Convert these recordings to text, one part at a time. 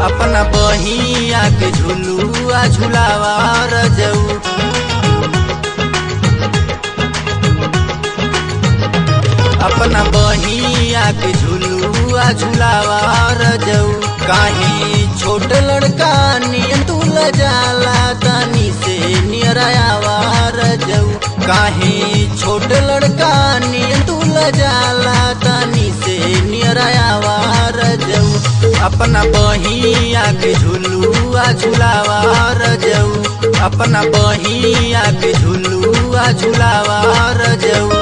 अपना बहिया के झुलुआ झुलावा रजऊ अपना बहिया के झुलुआ झुलावा रजऊ काहे छोट लड़का नियन तू जाला तनी से नियरायावा रजऊ काहे छोट लड़का नियन तू जाला तनी से नियरायावा रजऊ अपना बहिया के झुलुआ झुलावा रजऊ अपना बहिया के झुलुआ झुलावा रजऊ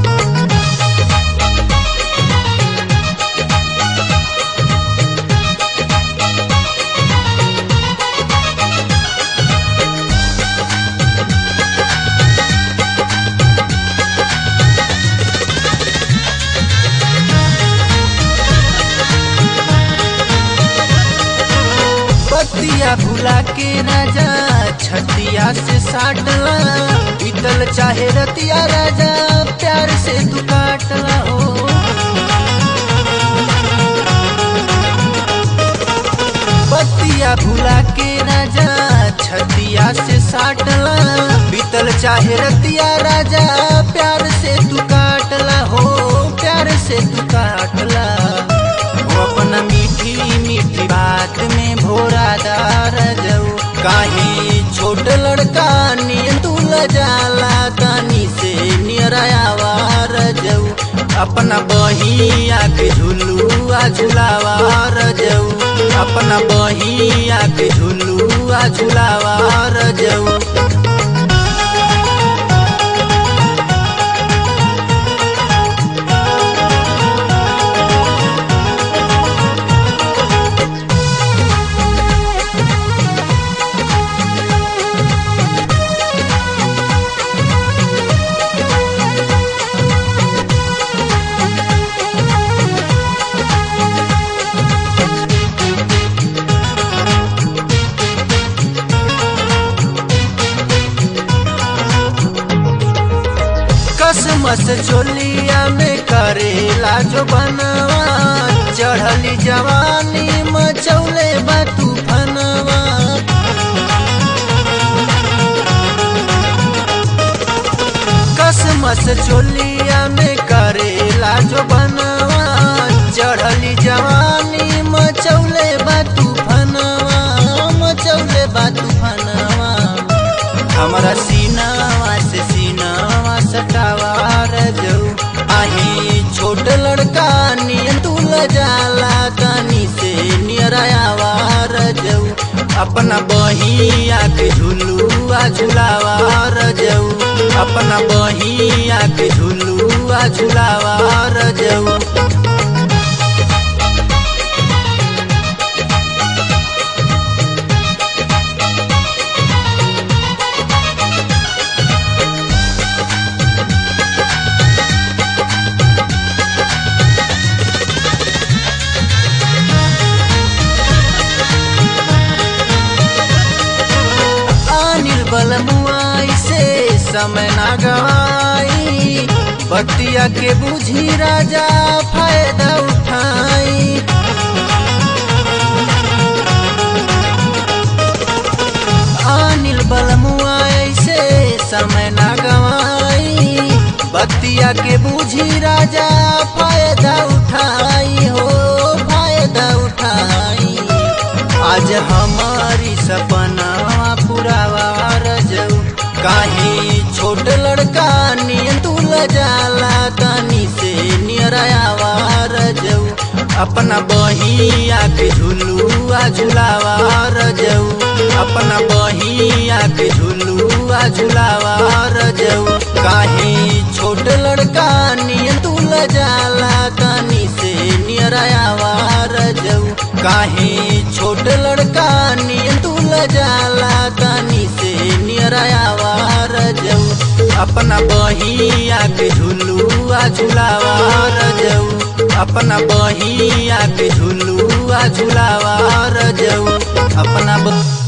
बतिया भुला के राजा छतिया से साटला बीतल चाहे रतिया राजा प्यार से तू काटला हो बतिया भुला के राजा छतिया से साटला बीतल चाहे रतिया राजा प्यार से तू काटला हो प्यार से तू काटला वो अपना मीठी मीठी बात में भोरा दार जाऊ काहे छोट लड़का नियन तू जाला तानी से नियरायावा रजऊ अपना बहिया के झुलुआ झुलावा रजऊ अपना बहिया के झुलुआ झुलावा रजऊ कसमस चोलिया में करेला जो बनवा चढ़ली जवानी मचौले बा तूफनवा कसमस चोलिया में करेला जो बनवा चढ़ली जवानी मचौले बा तूफनवा मचौले बा तूफनवा हमारा सीनावा से सीनावा सटावा रजऊ आही छोट लड़का नियन तू जाला तानी से नियरायावा रजऊ अपना बहिया के झुलुआ झुलावा रजऊ अपना बहिया के झुलुआ झुलावा रजऊ निर्बल मुआई से समय ना गवाई बतिया के बुझी राजा फायदा उठाई अनिल बल मुआई से समय ना गवाई बतिया के बुझी राजा फायदा उठाई हो फायदा उठाई आज हमारी सपना पुरावा रजऊ काहे छोट लड़का नियन तू जाला तानी से नियरायावा रजऊ अपना बहिया के झुलुआ झुलावा रजऊ अपना बहिया के झुलुआ झुलावा रजऊ काहे छोट लड़का नियन तू जाला तानी से नियरायावा रजऊ काहे छोट लड़का नियन तू जाला तानी से नियरायावा रजऊ अपना बहिया के झुलुआ झुलावा रजऊ अपना बहिया के झुलुआ झुलावा रजऊ अपना ब...